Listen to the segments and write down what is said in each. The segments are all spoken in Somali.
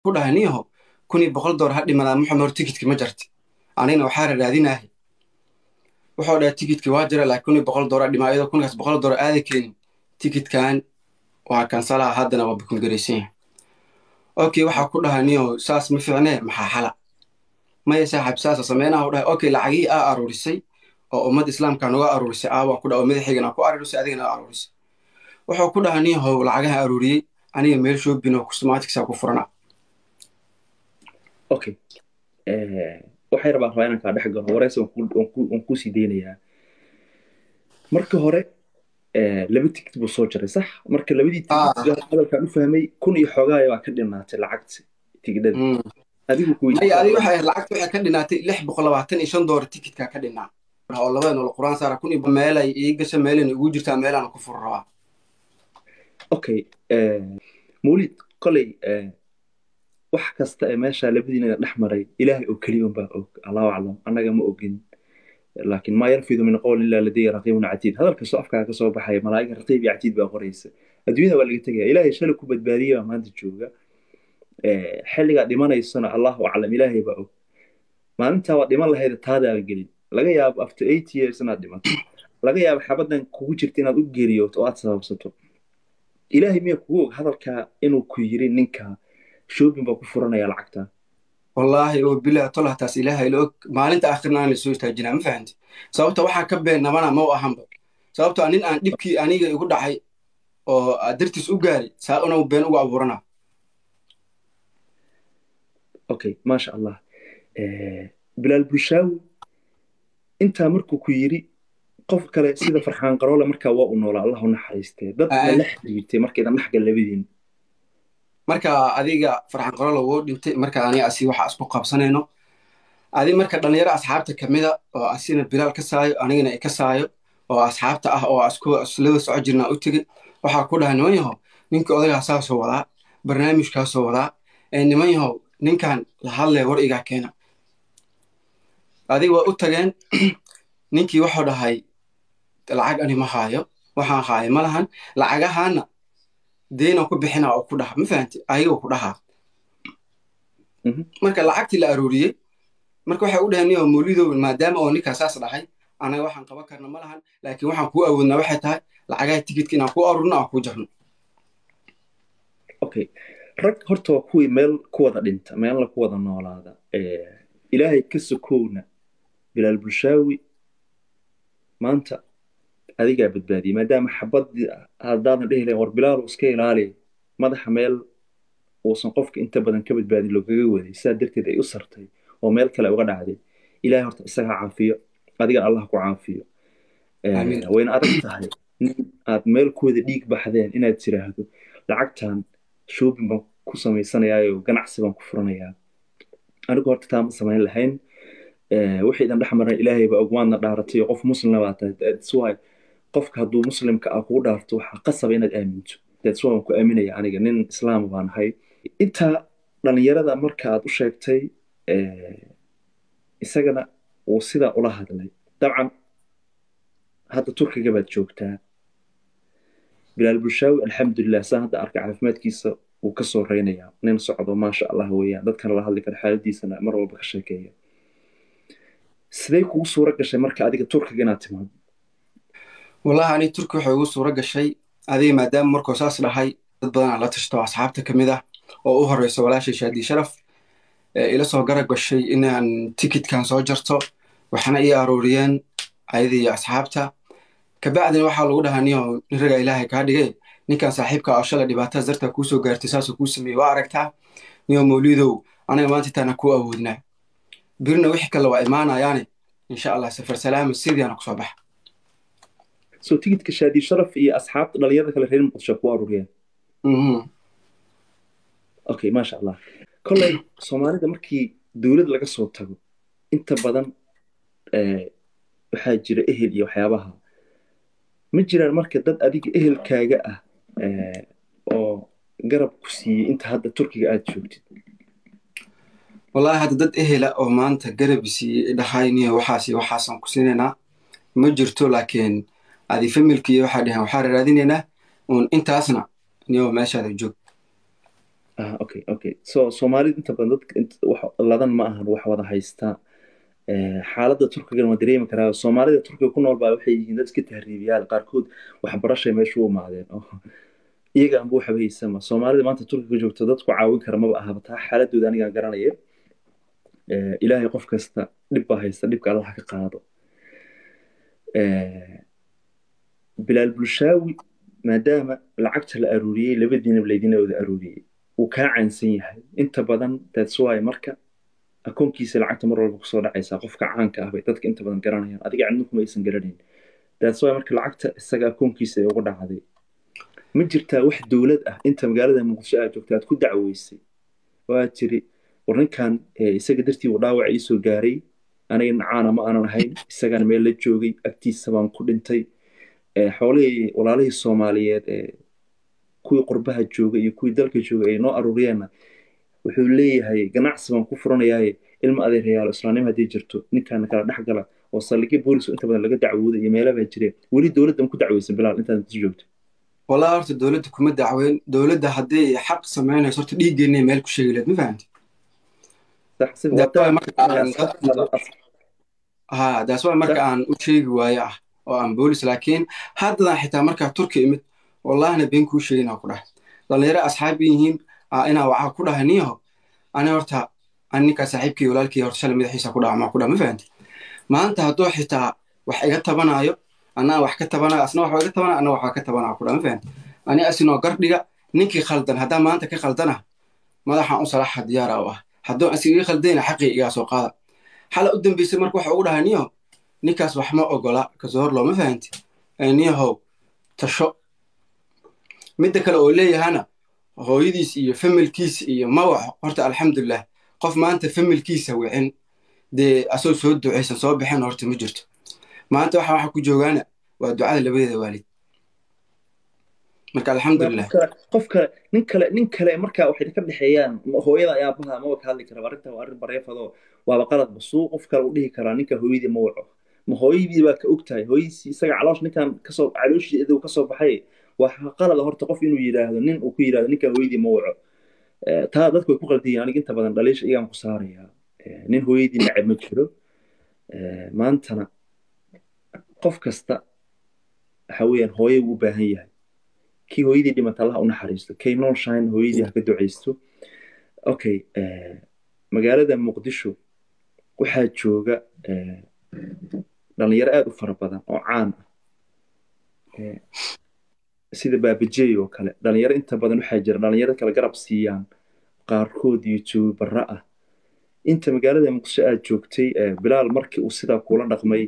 ku dhahay niyaho kun iyo boqol door ha dhimadaa maxamed hor tikidki ma jarti anigna waxaa raraadinahay wuxuu dhahay tikidki waa jira laakiin kun iyo boqol door ha dhimaa iyadoo kunkaas boqol door aada keenin tikidkan waa kansalaha haddana waa bukungaraysan yahay okay waxaa ku dhahay niyaho saas ma fiicnee maxaa xala maya saaxib saasa sameynaha u dhahay okay lacagihii aa aruurisay oo ummadda islaamka noga aruurisay aawaa ku dhaha oo madaxaygana ku aruurisay adigana aa aruurisay wuxuu ku dhahay niyahow lacagaha aruuriyey aniga meel shoobin oo customatics ku furana okay waxay rabaan rabaa inaan kaa dhex galo wareysi waan kuu sii deynayaa marka hore laba tigid buu soo jaray sax marka labadii tigid hadalkaan u fahmay kun iyo xoogaaya baa ka dhinaatay lacagta tigidhada adigu maya adiga waxay ahayd lacagta waxay ka dhinaatay lix boqol labaatan iyo shan doolar tikidkaa ka dhinaa oo labada nool quraan saara kun iyo meelay ii gasha meelayna igu jirtaa meelaana ku fur rabaa okay mawlid koley wax kasta ee meesha labadiina dhex maray ilaahay oo keliya unbaa og allahu aclam annaga ma ogin laakiin maa yarfidu min qowl ilaa ladayya raqiibun catiid hadal kastoo afkaa ka soo baxaya malaa'iga raqiib iyo catiid baa qoraysa adduunyada waa laga tegaya ilaahay shalay ku badbaadiyey baa maanta jooga xilligaa dhimanaysana allahu aclam ilaahay baa og maalintaa waa dhiman lahayda taadaaba gelin laga yaabo after eight years inaad dhimato laga yaabo xabadan kugu jirta inaad u geeriyooto oo aad sababsato ilaahay miya kugu og hadalkaa inuu ku yiri ninka shoobin baa ku furanaya lacagta wallaahi oo bilah tolah taas ilaahay la og maalinta aakhirna aan lasoo istaajinaa ma fahanti sababta waxaa ka been nabana ma u ahanba sababto nin aan dhibkii aniga igu dhacay oo dartiis u gaari saa una been ugu abuurana okay maasha allah bilaal bulshaawi intaa markuu ku yiri qof kale sida farxaan qaroole markaa waa u noolaa allah u naxariistee dad la xiriirtay markaydan dhexgal labadiin marka adiga farxaan qaroole wuu dhintay marka aniga asi waxa isku qabsanayno adi marka dhalinyaro asxaabta kamida oo asina bilaal ka saayo anigana i ka saayo oo asxaabta ah oo islada soco jirnaa u tegey waxaa ku dhahay niman yahow ninkii odagaa saasoo wadaa barnaamijkaasoo wadaa niman yahow ninkan la hadlaya war igaa keena adig waa u tageen ninkii wuxuu dhahay lacag ani ma haayo waxaan haayo ma lahan lacagahaana deyna ku bixina oo ku dhaha ma fahanti ayaga ku dhahaa marka lacagtii la arooriyey marka waxay u dhaheen niyo mawlidow maadaama oo ninkaa saas dhahay anaga waxaan qaban karna ma lahan laakiin waxaan kuu awoodnaa waxay tahay lacagaha tikidka inaan ku aruurno aan ku jarno okay rag horta waa kuwii meel ku wada dhinta meelna ku wada noolaada ilaahay ka sokowna bilaal bulshaawi maanta adigaa badbaadiyey maadaama xabadii haddaadan dhihi lahayn war bilaal iska ilaali madaxa meel uusan qofka inta badan ka badbaadin loogaga waday sidaa darteed ay u sartay oo meel kale uga dhacday ilahay horta isaga caafiyo adigana allah ku caafiyo wayna adag tahay nin aad meel ku wada dhiig baxdeen inaad tiraahdo lacagtan shoobin baan ku samaysanayaayo ganacsi baan ku furanayaa anigu horta taa ma samayn lahayn wixii idan dhex maran ilaahay baa ogmaadna dhaaratay oo qof muslima baa tahay that's why qofka hadduu muslimka ah kugu dhaarto waxaa qasaba inaad aaminto that's why waan ku aaminaya aniga nin islaama baan ahay intaa dhalinyarada marka aad u sheegtay isagana uu sidaa ula hadlay dabcan hadda turkiga baad joogtaa bilaal bulshaawi alxamdulilah saa hadda arka caafimaadkiisa wuu ka soo reynayaa nin socdo maasha allah weeyaan dadkana la hadli kara xaaladiisana mar walba ka sheekeeya sidee kugu suura gashay marka adiga turkiga inaad timaado wallahi ani turki waxay ugu suura gashay adiga maadaama markuu saas dhahay dad badanaa la tashto asxaabta kamid ah oo u horeyso walaashay shaadi sharaf ila soo garab gashay inaan tikidkan soo jarto waxaana ii arooriyeen ayada iyo asxaabta kabacdina waxaa lagu dhahaa niyo nin ragaa ilaahay kaa dhigay ninkan saaxiibka oo shalay dhibaatada dartaa kuu soo gaartay saasoo kuu sameeyey waa aragtaa niyo mawlidow anaga maanta intaana kuu awoodnaa birina wixii kale waa imaanayaane insha allah safar salaama sidiiana kusoo baxa so tigidka shaadi sharaf iyo asxaabta dhalinyarada kale reer muqdisho ku aruuriyeen okay maasha allah kolley soomaalida markii dowlad laga soo tago inta badan waxaa jira ehel iyo waxyaabaha ma jiraan marka dad adiga ehelkaaga ah oo garab ku siiyey inta hadda turkiga aad joogtid wallahi hadda dad ehela oo maanta garab siiyey dhahay niyo waxaas waxaasaan ku siinaynaa ma jirto laakiin adi familkii waxaa dhaheen waxaa raadinaynaa uun intaasna niyo meeshaada joog ah okay okay so soomaalida inta badan dadka wax ladan ma ahan wax wada haystaa xaaladda turkigan waa dareemi karaa soomaalida turkiga ku nool baa waxay yihiin dad iska tahriibiyaal qaarkood waxbarashay meesha u imaadeen iyaga anba waxba haysama soomaalida maanta turkiga joogto dadku caawin kara maba ahaba taa xaaladooda anigaa garanaya ilaahay qof kasta dhib baa haysta dhibka allah ka qaado bilaal bulshaawi maadaama lacagta la aruuriyey labadiinaba laydina wada aruuriyey uu kaa caansan yahay inta badan that's why marka akoonkiisa lacagta mar walba kusoo dhacaysaa qofka caanka ah bay dadka inta badan garanayaan adiga cidna kuma aysan garanayn that's why marka lacagta isaga akoonkiisa ay ugu dhacday ma jirtaa wax dowlad ah inta magaalada muqdisho aad joogta aad ku dacweysay oo aad tiri war ninkan isaga dartii uu dhaawac iisoo gaaray aniga nacaana ma aanan ahayn isagana meel la joogay agtiisa baan ku dhintay xoolihii walaalihii soomaaliyeed kuwii qurbaha jooga iyo kuwii dalka jooga ay noo aruuriyeenna wuxuu leeyahay ganacsi baan ku furanayaaye ilma adeerayaalo islaamnimo haddii jirto ninkaana kala dhex gala oo saldhigyo boolis inta badan laga dacwooda iyo meelabaa jireen weli dowladda ma ku dacweysa bilaal intaad ku joogto wallahi horta dowladda kuma dacweyn dowladda hadday xaq samaynayso horta dhiiggeenna meel ku sheegi lahayd ma fahamti ha daas waa marka aan u sheegi waayo ah oo aan boolis laakiin haddadan xitaa markaa turki imid wallahina been kuu sheegina ku dhahay dhallinyaro asxaab yihiin inaa waxaa ku dhahay niyaho ani horta ani ninkaa saaxiibkii walaalkii horta shalay madaxiisa ku dhaha maa ku dhaha ma fahamti maanta hadduu xitaa wax iga tabanaayo anaa wax ka tabanayo asna wax iga tabanaya anna wax ka tabanaya ku dhaha ma fahamti ani asinoo gardhiga ninkii khaldan haddaa maanta ka khaldana madaxaan u salaaxa diyaara u ah hadduu asiga ii khaldayna xaqii igaa soo qaada xala u dambeysay marka waxa ugu dhahay niyaho ninkaas wax ma ogola kasoo hor looma fahanti niyahow tasho midda kale oo leeyahana hooyadiis iyo familkiisa iyo mawaxo horta alxamdulilah qof maanta familkiisa wicin dee asoo soo ducaysan soo bixin horta ma jirto maanta waxa waxa ku joogaana waa ducada labadeeda waalid marka alxamdulilah qof kale nin kale nin kale marka waxay ka dhexeeyaan hooyada ayaa baha maba ka hadli kara arrinta waa arrin bareefado waaba qalad basuu qof kale u dhihi karaa ninka hooyadii ma waco ma hooyadii baa ka og tahay hooyadiisi isaga caloosh ninkan kasoo calooshiisa kasoo baxay waa qalada horta qof inuu yidhaahdo nin uu ku yidhahdo ninka hooyadii ma waco taa dadku way ku qaldiyiin aniga inta badan dhaliisha iyagaan ku saarayaa nin hooyadii nacab ma jiro maantana qof kasta waxa weeyaan hooye wuu u baahan yahay kii hooyadii dhimata allaha u naxariisto kay noolshahayn hooyadii ha ka ducaysto okay magaalada muqdisho waxaa jooga dhalinyaro aad u fara badan oo caan ah sida baabajey oo kale dhalinyaro inta badan waxaa jira dhalinyaro kale garab siiyaan qaarkood youtube barra ah inta magaalada muqdisho aad joogtay bilaal markii uu sidaa kula dhaqmay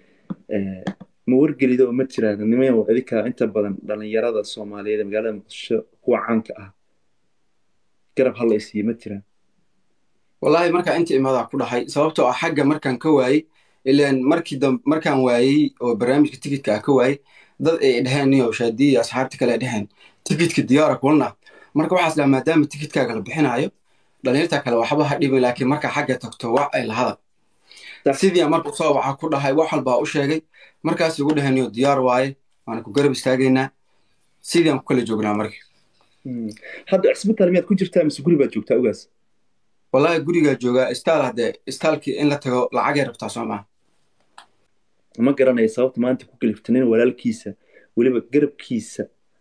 ma wargelida oo ma jiraan nimayo idinka inta badan dhalinyarada soomaaliyeed ee magaalada muqdisho kuwa caanka ah garab hala isiiyo ma jiraan wallahi markaa inta imaadaa ku dhahay sababtoo ah xagga markaan ka waayey ilaan markii markaan waayey oo barnaamijka tikidka ah ka waayey dad ay dheheen niyo shaadiya asxaabta kale ay dheheen tikidka diyaara kulna marka waxaas dhaha maadaama tikidkaaga la bixinaayo dhalinyarta kale waxba ha dhibin laakiin markaa xagga tagto wax ay lahada sidii marka soo waxaa ku dhahay wax walbaa u sheegay markaas ugu dheheen niyo diyaar waaye waana ku garab istaagaynaa sidii aan ku kala joognaa marka hadda cisbitaal miyaad ku jirtaa mise guri baad joogtaa ogaas wallahi gurigaa joogaa istaal haddee istaalkii in la tago lacagay rabtaa soo maha ma garanaya sababta maanta ku kaliftay nin walaalkiisa weliba garabkiisa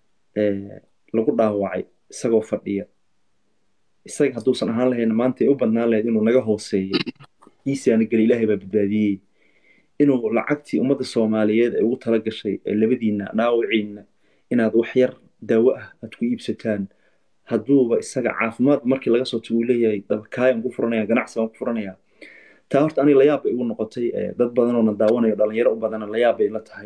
lagu dhaawacay isagoo fadhiya isaga hadduusan ahaan lahayn maanta ay u badnaan lahayd inuu naga hooseeyo iisaana geli ilaahay baa badbaadiyey inuu lacagtii ummadda soomaaliyeed ay ugu tala gashay ee labadiinna dhaawiciinna inaad wax yar daawo ah aad ku iibsataan hadduuba isaga caafimaad markii laga soo tago uu leeyahay dabakaayaan ku furanaya ganacsi baan ku furanaya taa horta aniga layaab bay igu noqotay dad badan oo na daawanayo dhalinyaro u badana layaab bay la tahay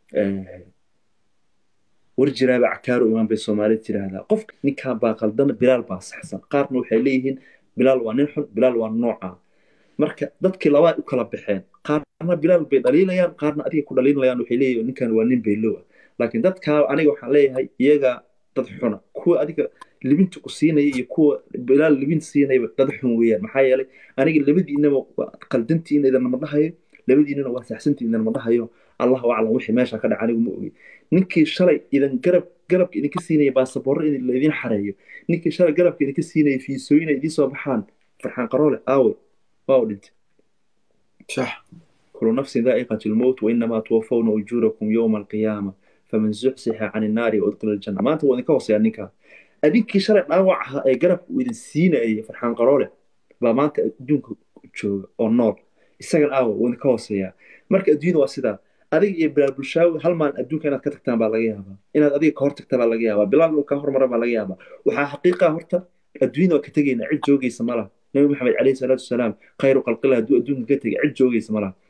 war jiraaba cakaaro imaan bay soomaalida tiraahdaa qof ninkaa baa qaldana bilaal baa saxsan qaarna waxay leeyihiin bilaal waa nin xun bilaal waa nooca marka dadkii labaa u kala baxeen qaarna bilaal bay dhaliilayaan qaarna adiga ku dhaliilayaan waxay leeyihin ninkan waa nin baylow ah laakiin dadkaa aniga waxaan leeyahay iyaga dad xuna kuwa adiga libinta ku siinaya iyo kuwa bilaal libinta siinayba dad xun weeyaan maxaa yeelay aniga labadiinaba qaldantiina idinama dhahayo labadiinana waa saxsantiin idan ma dhahayo allahu aclam wixii meesha ka dhaca anigu ma ogi ninkii shalay idan garab garabka idinka siinaya baasaboorro in laydin xareeyo ninkii shalay garabka idinka siinaya fiisooyin ay idiin soo baxaan farxaan qaroole aawe waa u dhintay sax كل نفس ذائقة الموت وإنما توفون أجوركم يوم القيامة فمن زحزح عن النار وأدخل الجنة ما أنت وإنك وصي عنك أديك شرع نوعها أي قرب وإذن سينا أي فرحان قرارة بقى ما أنت دونك تشوف أو النار السجن أو وإنك وصي مرك الدين واسدا أديك يبلا بلشاوي هل ما أدونك أنا كتكتان بلاقيها إن أديك كهر تكتان بلاقيها بلال كهر مرة بلاقيها وحا حقيقة هرتا الدين وكتجين عد جوجي سمالة نبي محمد عليه الصلاة والسلام خير خلق الله دو أدونك كتجي عد جوجي سمالة